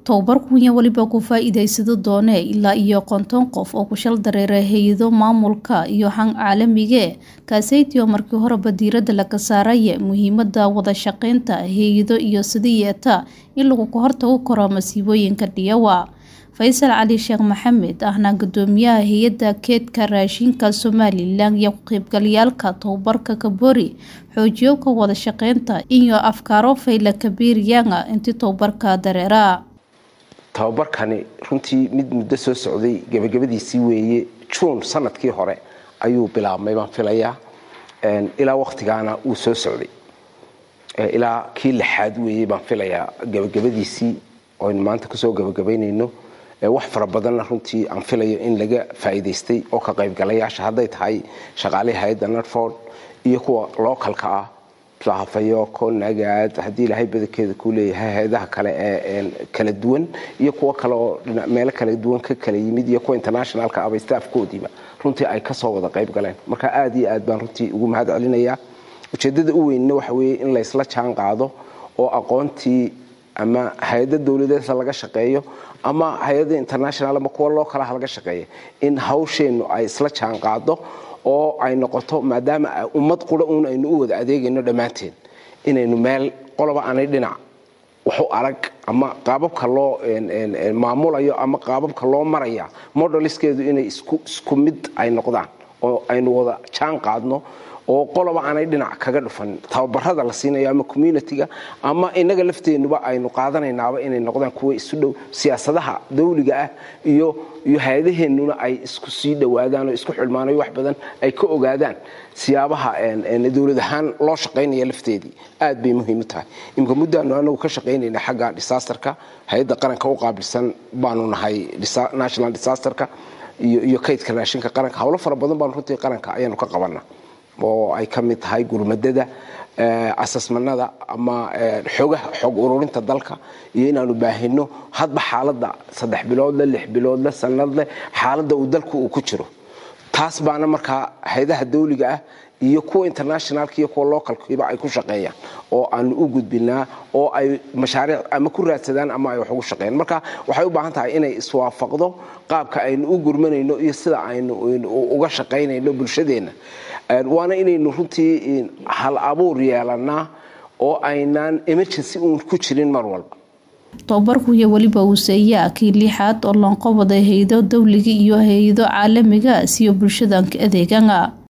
Tababarkunya waliba ku faa'iidaysado doone ilaa iyo konton qof oo ku shal dareeray hay-ado maamulka iyo han caalamiga kaasaytiyo markii horeba diirada laga saaraya muhiimada wada shaqeynta hay-ado iyo sidii yeeta in lagu ka hortago karo masiibooyinka dhiyawa faysal cali sheekh maxamed ahna gudoomiyaha hay-adda keedka raashinka somalilan iyo ku-qaybgalayaalka tababarka kabori xoojiyo ka wada shaqeynta iyo afkaaro fayla kabiiriyanga intii tababarka dareera tababarkani runtii mid muddo soo socday gebagabadiisii weeye juun sanadkii hore ayuu bilaabmay baan filayaa ilaa waktigaana wuu soo socday ilaa kii lixaad weeye baan filayaa gebagabadiisii oynu maanta kusoo gebagabaynayno wax fara badanna runtii aan filayo in laga faa'iidaystay oo ka qaybgalayaasha hadday tahay shaqaalihii hay-adda narford iyo kuwa lookalka ah hafayooko nagaad haddii ilaahay badankeeda kuu leeyahay hay-adaha kale ee kala duwan iyo kuwo kale oo meelo kala duwan ka kala yimid iyo kuwa internationalka aba staafkoodiiba runtii ay kasoo wada qayb galeen marka aad iyo aad baan runtii ugu mahad celinayaa ujeedada u weynna waxa weeye in laysla jaan qaado oo aqoontii ama hay-ada dowladeedha laga shaqeeyo ama hay-ada international ama kuwa loo kalaha laga shaqeeya in hawsheennu ay isla jaan qaado oo ay noqoto maadaama ummad qura uun aynu u wada adeegayno dhammaanteen inaynu meel qoloba aanay dhinac waxu arag ama qaababka loo maamulayo ama qaababka loo maraya modeliskeedu inay isku mid ay noqdaan oo aynu wada jaan qaadno oo qoloba aanay dhinac kaga dhufan tababarada la siinayo ama communitiga ama inaga lafteenuba aynu qaadanaynaaba inay noqdaan kuwa isu dhow siyaasadaha dawliga ah iyo iyo hay-adaheennuna ay isku sii dhowaadaan oo isku xilmaanayo wax badan ay ka ogaadaan siyaabaha dowlad ahaan loo shaqaynaya lafteedii aad bay muhiim u tahay imika muddaanu anagu ka shaqaynayna xagga disaasterka hay-adda qaranka u qaabilsan baanu nahay national disaasterka iyo kaydka raashinka qaranka howlo fara badan baanu runtii qaranka ayaanu ka qabana oo ay ka mid tahay gurmadada asasmanada ama xogaha xog ururinta dalka iyo inaanu baahino hadba xaaladda saddex biloodle lix biloodle sanadleh xaaladda uu dalku uu ku jiro taas baana markaa hay-adaha dawliga ah iyo kuwa internationalka iyo kuwa localkiiba ay ku shaqeeyaan oo aanu u gudbinaa oo ay mashaariic ama ku raadsadaan ama ay wax ugu shaqeeyaan marka waxay u baahan tahay inay iswaafaqdo qaabka aynu u gurmanayno iyo sida aynu uga shaqaynayno bulshadeenna waana inaynu runtii hal abuur yeelanaa oo aynaan emergency uun ku jirin mar walba tababarkuya weliba uuseeyaa kii lixaad oo loonqobaday hay-ado dawliga iyo hay-ado caalamiga siyo bulshadanka adeegana